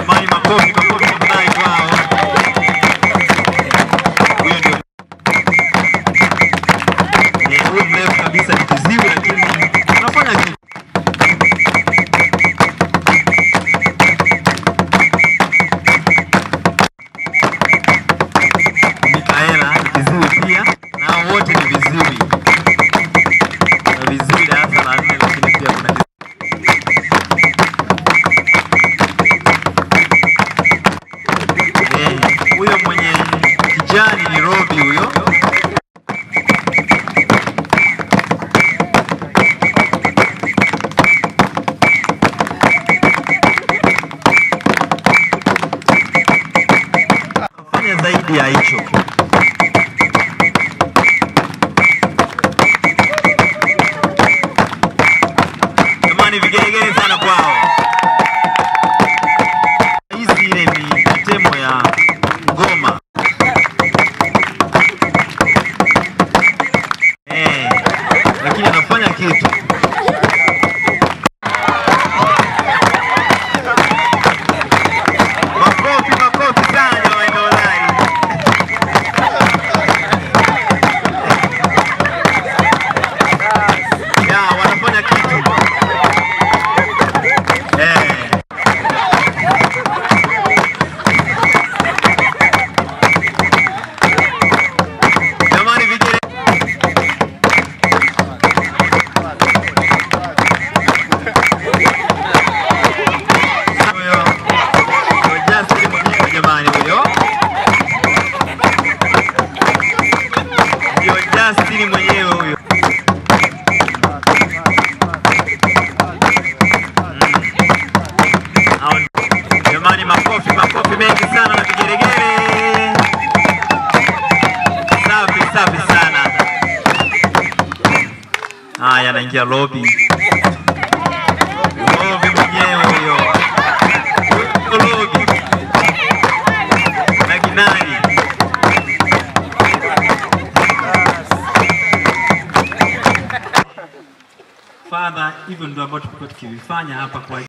Jamani, makofi makofi tafadhali kwao. Huyo ndio Eh, huyo mrefu kabisa ni kiziwi, lakini anafanya kitu. Mikaela ni kiziwi pia, nao wote ni viziwi na viziwi darasa la nne, lakini pia kuna Eh, huyo mwenye kijani ni Robi huyo. Fanya zaidi ya hicho. Jamani, vigelegele sana kwao. Hizi ile ni temo ya ngoma. Eh, lakini anafanya kitu. Makofi, makofi sana jamani tafadhali. Ya, wanafanya kitu. Eh. Jamani vijana huyo huyo Justin mwenyewe jamani huyo ndio Justin mwenyewe huyo Hao ni- jamani makofi makofi mengi sana na vigelegele safi safi sana haya anaingia lobi lobi mwenyewe huyo Huyo lobi na kinani Father, hivyo ndio ambavyo tulikuwa tukivifanya hapa kwa